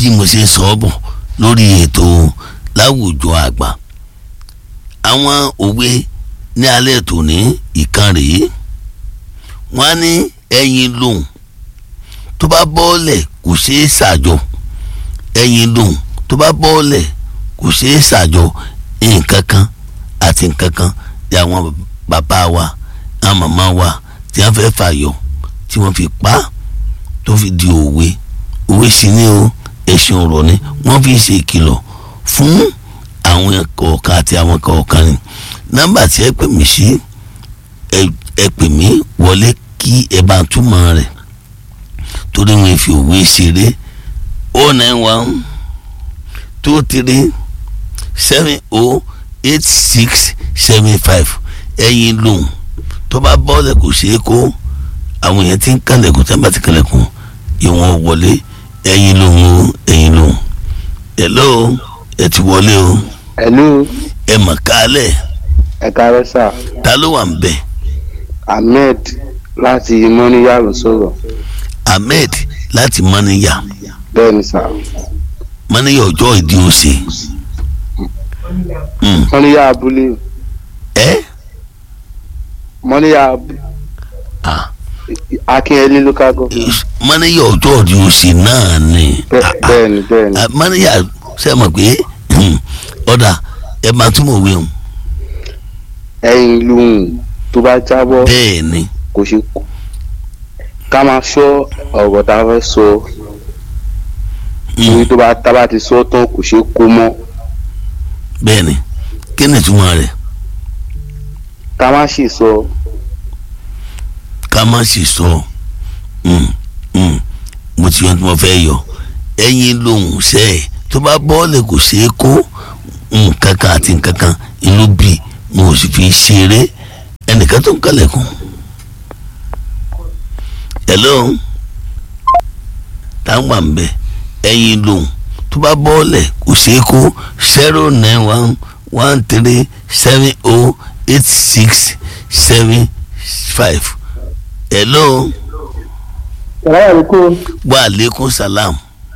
bí mo ṣe sọ ọ́ bọ̀ lórí ètò láwùjọ àgbà àwọn òwe ní alẹ́ tòní ìkan rèé wọ́n á ní ẹyin lòun tó bá bọ́ọ̀lẹ̀ kò ṣeé ṣàjọ ẹyin lòun tó bá bọ́ọ̀lẹ̀ kò ṣeé ṣàjọ nǹkan kan àti nǹkan kan tí àwọn bàbá wa àwọn màmá wa tí wọ́n fẹ́ fàyọ tí wọ́n fi pa á tó fi di òwe òwe sì ni o ẹ̀sìn ọ̀rọ̀ ni wọ́n fi ṣe ìkìlọ̀ fún àwọn kọ̀ọ̀kan àti àwọn kọ̀ọ̀kan ni nọ́mbà tí ẹ pè mí sí ẹ pè mí wọlé kí ẹ bá túmọ̀ rẹ̀ torí wọn fi òwe ṣeré o nine one two three seven o eight six seven five ẹyin lòun tó bá bọ́ọ̀lù kò ṣeé kó àwọn èèyàn ti ń kàlẹ̀kùn tí wọ́n bá ti kàlẹ̀kùn ìwọ̀n wọlé ẹyin lòun o ẹyin lòun hello ẹ ti wọlé o hello ẹ mọ̀ kálẹ̀ ẹ káàárọ̀ sà ta ló wà ń bẹ̀ ahmed láti mọ́níyà ló sọ̀rọ̀ ahmed láti mọ́níyà bẹ́ẹ̀ ni sà mọ́níyà ọjọ́ ìdí òsè Mm. mọ́níyà abúlé ẹ mọ́níyà abúlé ah akínyẹlé local government mọ́níyà ọjọ́ ìdí òsè náà ni Bẹ́- Ah, ah. bẹ́ẹ̀ ni bẹ́ẹ̀ ni Ah, mọ́níyà ṣe mọ̀ pé ọ̀dà ẹ máa túmọ̀ òwe o ẹyin lóhùn tó bá jábọ́ bẹ́ẹ̀ ni kò ṣe kú ká máa ṣọ́ ọ̀rọ̀ tá a fẹ́ sọ Mm. torí tó bá tá a bá ti sọ tán kò ṣe kó mọ́ bẹ́ẹ̀ ni kí ni ìtumọ̀ rẹ̀ ká má ṣe sọ ká má sì sọ Mm, mm. mo ti yan tí mo fẹ́ yọ ẹyin lòun ṣe é tó bá bọ́ọ̀lù kò ṣeé kó nǹkan kan àti nǹkan kan inú bí mo ò sì fi ṣeré ẹnìkan tó ń kálẹ̀kùn. hello táwọn ń bẹ ẹyin lòun tó bá bọ́ọ̀lù kò ṣeé kó zero nine one one three seven oh eight six seven five hello Sàlámù àlékún wa aleykum salam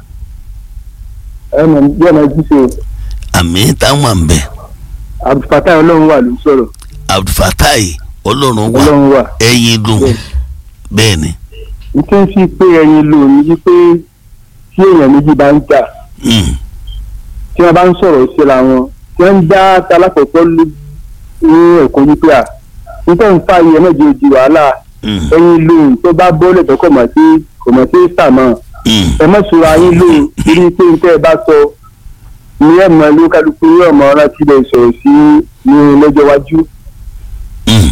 ẹ̀mọ̀ bí ọ̀nà ìjíṣẹ́ àmì táwọn ń bẹ Abdulfatai ọlọ́run wà ló ń sọ̀rọ̀ abdulfatai ọlọ́run wà ọlọ́run wà. ẹyin lòun bẹ́ẹ̀ ni n tún fi pé ẹyin lò ní wípé tí èèyàn méjì bá ń jà Mm, tí wọ́n bá ń sọ̀rọ̀ síra wọn tí wọ́n ń dá talákọ̀ọ́kọ́ lé ní ẹ̀kọ́ wípé à nítorí ń fa iye mẹ́jọ di wàhálà mm, ẹyin lò tó bá bọ́lẹ̀ tó kọ̀ mọ̀ sí kò mọ̀ sí sàmọ́ mm. ẹ mọ̀ sọ̀rọ̀ ayé lò ní pé nítorí ẹ bá sọ ní ẹ̀mọ́ ló kálukú ní ọmọ rántí lè sọ̀rọ̀ sí ní lọ́jọ́ iwájú. Mm.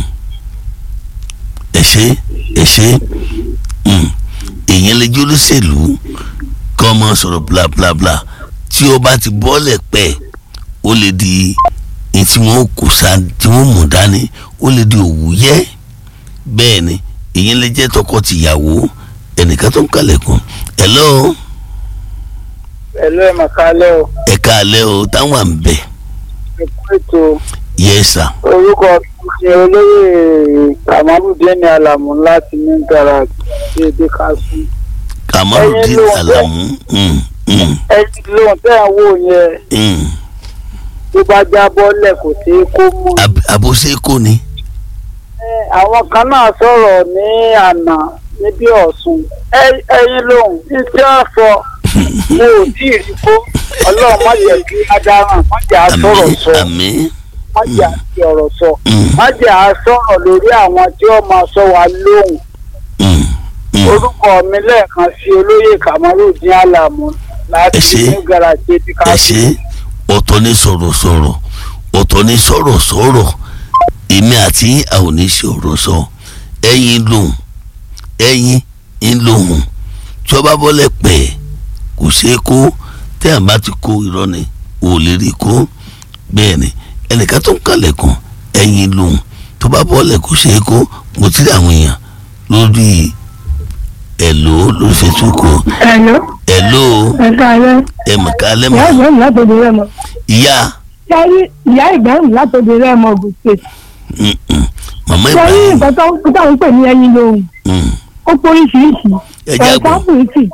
ẹ ṣe ẹ ṣe Mm. èèyàn lè jẹ́ olóṣèlú kọ́ ọmọ sọ̀rọ̀ bla bla bla tí ó bá ti bọ́ọ̀lẹ̀ pẹ́ ó lè di ní tí wọ́n kò sá tí wọ́n mú dání ó lè di òwúyẹ́ bẹ́ẹ̀ ni èèyàn lè jẹ́ tọkọ-tìyàwó ẹnìkan tó ń kalẹ̀kùn hello ẹ̀lú ẹ̀ màkálẹ́ o ẹ̀ka alẹ́ o táwọn à ń bẹ̀ ẹ̀kú ètò yes sir orúkọ ṣe olóyè kamaludin alamu láti ní gara dédé kásù. kamarudin Ẹyin ló ń bẹ̀. alamu mm, mm, ẹni lóhun tẹ́ ẹ̀ ń wò yẹn mm. tó bá jábọ́ lẹ̀ kò sí kó mú. Ab- aboseko ni àwọn kan náà sọ̀rọ̀ ní àná níbi ọ̀sùn Ẹ- ẹyin lóhun ní tí wọ́n sọ mo ò tí ì rí kó ọlọ́run má jẹ́ kí adarán má jẹ́ àsọ̀rọ̀ sọ àmì má jẹ́ àti ọ̀rọ̀ sọ Mm. má jẹ́ àsọ̀rọ̀ lórí àwọn tí wọ́n máa sọ wa lóhùn. mm, mm. orúkọ mi lẹ́ẹ̀kan sí olóyè kamarudin alamu láti Ẹ ṣé. ní garaje tí ká ẹ ṣe ọ̀tọ̀ ní sọ̀rọ̀sọ̀rọ̀ ọ̀tọ̀ ní sọ̀rọ̀sọ̀rọ̀ èmi àti àwọn oníṣòro sọ ẹyin lòun ẹyin ń lòun tí ọba bọ́lẹ̀ pẹ̀ kò ṣeé kó tẹ́ ẹ̀ bá ti kó irọ́ ni ò lè rí kó bẹ́ẹ̀ ni ẹnìkan tó ń kalẹ̀kùn ẹyin lòun tó bá bọ́lẹ̀ kò ṣeé kó mo ti rí àwọn èèyàn lórí ẹ̀lò lórí Facebook o. Hello, ẹ̀lò ẹ káalẹ́. ẹ̀mọ̀ká Ìyá lẹ́mọ̀ ìgbẹ́rùn látòdì rẹ̀ mọ̀. ìyá Sẹ́rí ìyá ìgbẹ́rùn látòdì rẹ̀ mọ̀ Ògùn State. mm, mm, màmá Sẹ́rí Ibrahim nǹkan tó tó ń pè ní ẹyin lóhùn. mm, Ó póríṣiríṣi. Ẹ jẹ́ àgbọ̀. Ẹ̀ka fùrìtì.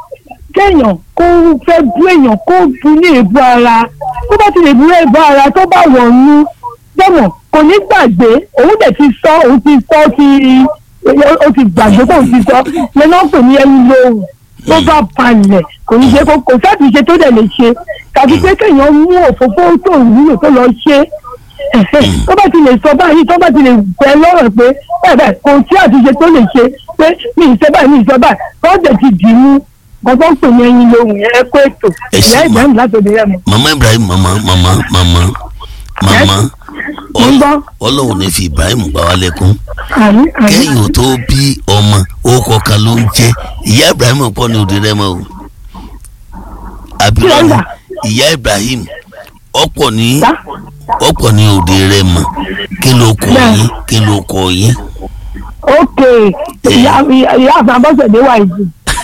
kéèyàn kó fẹ́ bú èèyàn kó bu ní èébú ara tó bá ti lè bú èébú ara tó bá wọ̀ nú dẹ́mọ̀ kò ní gbàgbé òun dẹ̀ ti sọ òun ti sọ ti ó ti gbàgbé kó òun ti sọ lẹ́nu ọ̀pẹ̀ ní ẹni lóhùn tó bá balẹ̀ kò ní ṣe kó kò sátìṣe tó dẹ̀ lè ṣe tàbí pé kéèyàn mú òfófó tó wúlò tó lọ ṣe tó bá ti lè sọ báyìí tó bá ti lè gbẹ lọ́rọ̀ pé bẹ́ẹ̀ bẹ́ẹ̀ kò sí àtúnṣe tó lè ṣe pé mi ì ṣe báyìí mi ì ṣe báyìí tó dẹ̀ ti dì í mú gbọ́dọ̀ ń pè ní ẹyin lóhùn yẹn ẹ kó ètò Ẹ ṣé ìyá ma. ìgbà mi láti òde rẹ mọ. mama ibrahim mama mama mama mama Mo ń gbọ́. ọlọ́run ní fi ibrahim gbà wá lẹ́kún àmì àmì kẹ́yìn tó bí ọmọ orúkọ kan ló ń jẹ́ ìyá ibrahim pọ̀ ní òde rẹ mọ́ o àbílọ́nù Kílódà? ìyá ibrahim ọ̀pọ̀ ní Sá? ọ̀pọ̀ ní òde rẹ mọ́ kí ló kọ Bẹ́ẹ̀. yín kí ló kọ yín. ok ìyá ìyá àfàbọ́sẹ̀dé wà ìdí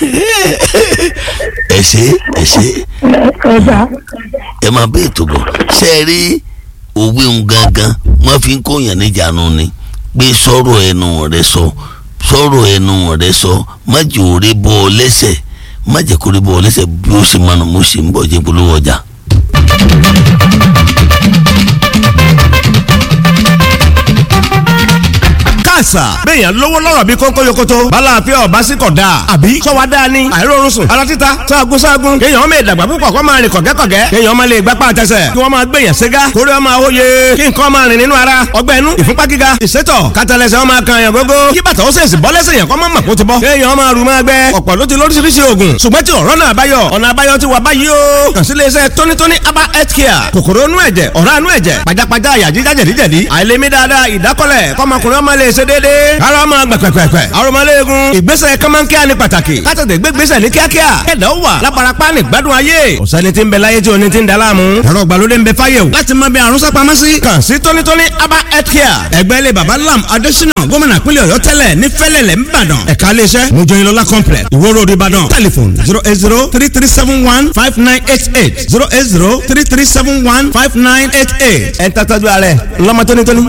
ẹ ṣe ẹ ṣe ẹ̀ẹ́dà ẹ máa bẹ́ẹ̀ tó bọ̀ ṣe é rí òwe ń gangan wọ́n fi ń kóyàn níjànú ni pé sọ̀rọ̀ ẹnu rẹ sọ sọ̀rọ̀ ẹnu rẹ sọ má jẹ́ òré bọ́ ọ lẹ́sẹ̀ má jẹ́ kórè bọ́ ọ lẹ́sẹ̀ bí ó ṣe máa nù mo ṣe ń bọ̀ jẹ́ polówó ọjà. káàsà béèyàn lówó lọ́rọ̀ bí kónkó yokoto bala àfẹ́ ọ̀bá sí kọ̀ dáa àbí sọ́wọ́ dáa ni àìrórun sùn ara títa sáàgùn sáàgùn kéèyàn ọmọ ìdàgbà púpọ̀ kọ́ máa rìn kọ̀gẹ́kọ̀gẹ́ kéèyàn ọmọ lè gbapá àtẹsẹ̀ kí wọ́n máa gbèyàn ségá kórè ọmọ àwòye kí nǹkan máa rìn nínú ara ọgbẹ́ inú ìfúnpá gíga ìsétọ̀ kátàlẹ́sẹ̀ ọmọ kan yàn gógó kí bàtà ó sèṣì bọ́ lẹ́sẹ̀ yàn kọ́ mọ́ mọ̀ kó ti bọ́ kéèyàn ọmọ àrùn máa gbẹ ọ̀pọ̀ ló ti lóríṣiríṣi oògùn ṣùgbọ́n tí ọ̀rọ̀ náà báyọ̀ ọ̀nà àbáyọ ti wà báyìí o kàn sí iléeṣẹ́ tónítóní aba health care kòkòrò inú ẹ̀jẹ̀ ọ̀rá inú ẹ̀jẹ̀ pajápajá àyà jíjá jẹ̀díjẹ̀dí àìlèmí dáadáa ìdákọ́lẹ̀ kọ́mọkùnrin ọmọ lè ṣe déédéé ara ọmọ gbẹ̀pẹ̀pẹ̀pẹ̀ arọmọléegun ìgbésẹ̀ kọ́mọ́nkíá ni pàtàkì kátàdé gbégbésẹ̀ ní kíákíá kẹ̀dá ó wà láparapá ní gbádùn ayé ọ̀sẹ́ni tí ń bẹ láyé tí oní ti ń daláàmú ẹ̀rọ ìgbàlódé ń bẹ fáyé o láti mọ bí àrùn sápamọ́ sí. kàn sí tónítóní aba health care ẹgbẹ́ ilé baba lam adésínà gómìnà pínlẹ̀ ọ̀yọ́ tẹ́lẹ̀ ní fẹ́lẹ̀lẹ̀ ńbàdàn ẹ̀ka iléeṣẹ́ mojoyinlola complex ìwó road ìbàdàn telephone zero eight zero three three seven one five nine eight eight zero eight zero three three seven one five nine eight eight ẹ̀ ń tàtàjú ààrẹ ńlọmọ tónítóní.